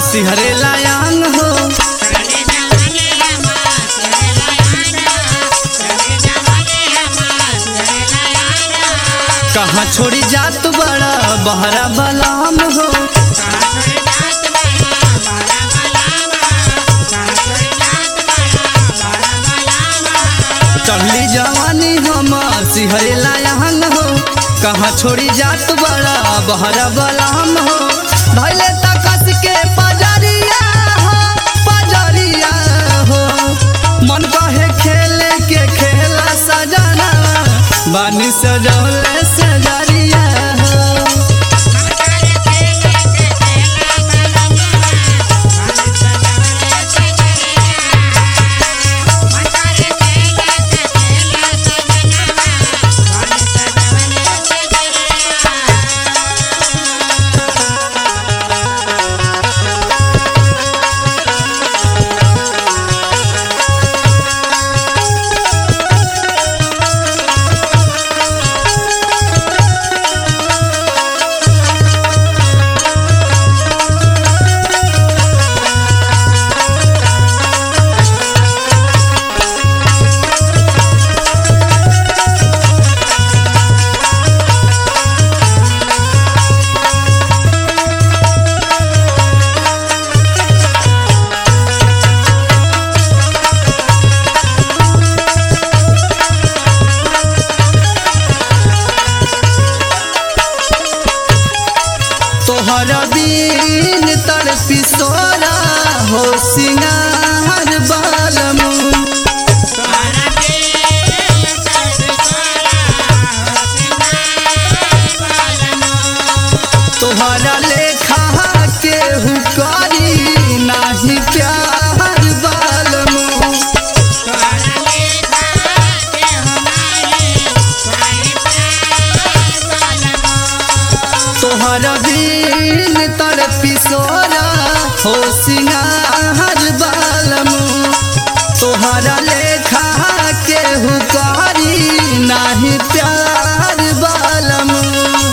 सिहरे लायांग हो कहाँ छोड़ी जात बड़ा बहरा बलाम हो चढ़ली जवानी हमार सिहरे लायांग हो कहाँ छोड़ी जात बड़ा बहरा बलाम हो धैले तकस के पजरिया हो पजरिया हो मन कहे खेले के खेला सजना बानी सजौले सजरिया हो तोहर बीन तड़पी सोरा हो सिंगार बालमु तोहरा लेखा के हुकारी नाही प्यार बालमु तोहर बीन तड़पी सोरा हो सिंगार बालमु तोहरा लेखा के हुकारी नाही प्यार बालमु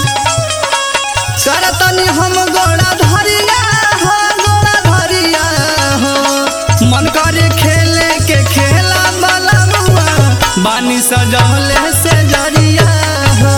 करतनी हम गोड़ा धरिया हो गोड़ा धरिया हो मन करे खेले के खेला बलमुआ बानी सजौले से जरिया हो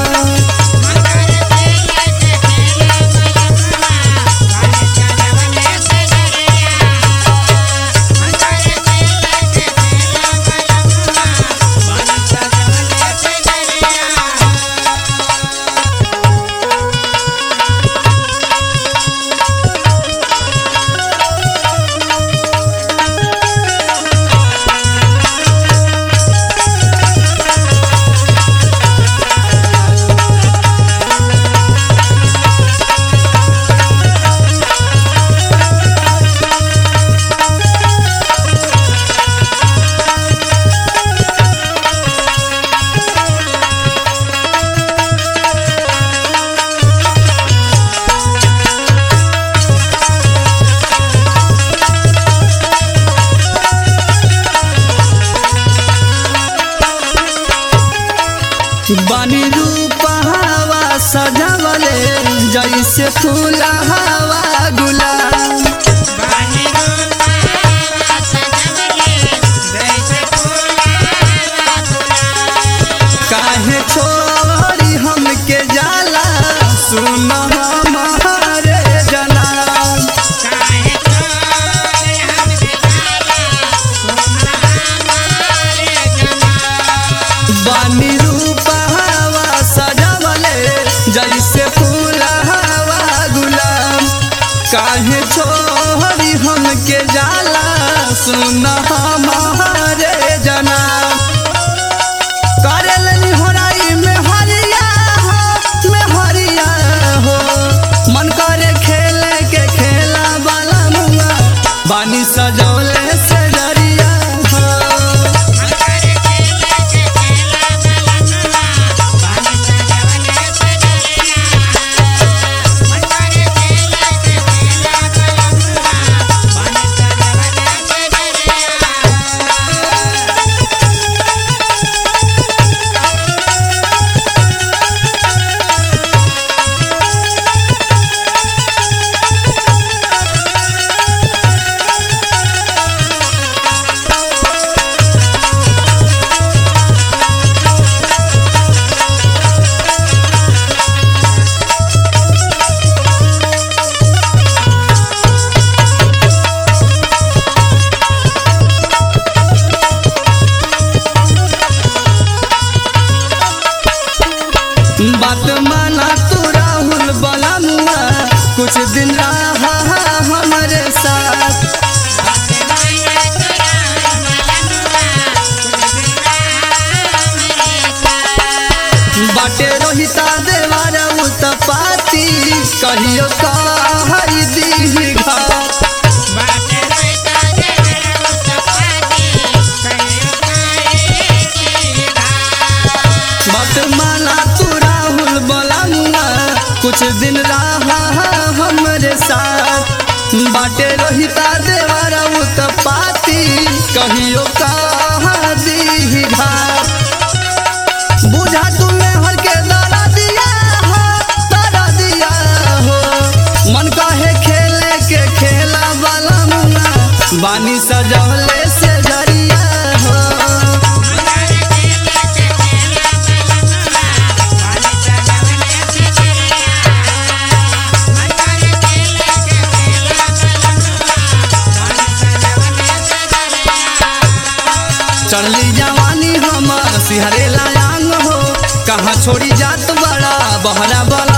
बानी रूपहावा सजावले जैसे फूला हवा गुलाब काहे छोड़ी हमके जाला सुन हमारे जनाब बानी रूपहावा सजावले जैसे फूला हवा गुलाब काहे छोड़ी हमके जाला सुन हमारे जनाब करेलनी होराई में हरिया हो में हरिया हो मन करे खेले के खेला वाला मुआ बानी सजौले से जरिया हो बात माना तू राहुल बलमुआ कुछ दिन रहा हमारे साथ बाटे रोहिता देवार उत्पाती कहियो कहरी दी घाट बात माना तू राहुल बलमुआ कुछ दिन रहा हमरे साथ बाटे रोहिता देवार उत्पाती कहियो कहा दी घाट बुझा तुम्हें हर के दारा दिया हो दारा दिया हो मन काहे खेले के खेला वाला मुआ बानी सजौले से जरिया हो चढ़ली जवानी हमर सिहरे लायांग हो कहाँ छोड़ी जात बड़ा बहरा बल